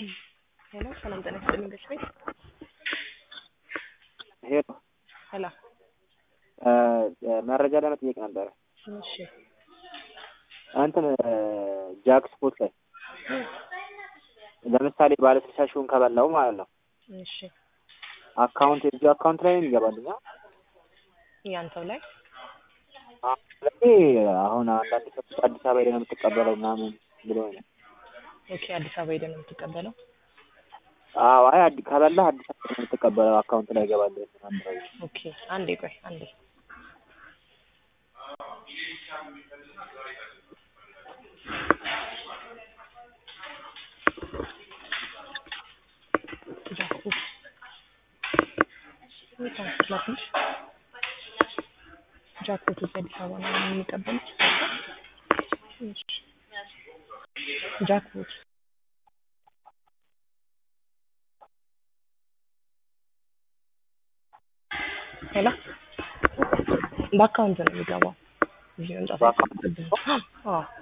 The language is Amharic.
ሄሎ ሰላም ጤና ይስጥልኝ ገች ቤት ሄሎ ሄሎ መረጃ ለመጠየቅ ነበረ። እሺ እንትን ጃክ ስፖርት ላይ ለምሳሌ ባለ ስልሳ ሺውን ከበላው ማለት ነው እሺ አካውንት የዚ አካውንት ላይ ነው የሚገባልኛ። ያንተው ላይ ስለዚህ አሁን አንዳንድ ሰዎች አዲስ አበባ ሄደህ ነው የምትቀበለው ምናምን ብሎ ነው። ኦኬ አዲስ አበባ ሄደህ ነው የምትቀበለው አዎ አይ አዲ ከበላህ አዲስ አበባ ነው የምትቀበለው አካውንት ላይ ይገባል ምናምን ብለው ኦኬ አንዴ ቆይ አንዴ ጃክፖት እዚህ አዲስ አበባ ነው የሚቀበሉት። እሺ ጃክፖት ሄሎ በአካውንት ነው የሚገባው። እዚህ መምጣት በአካውንት? አይጠበቅብህም። አዎ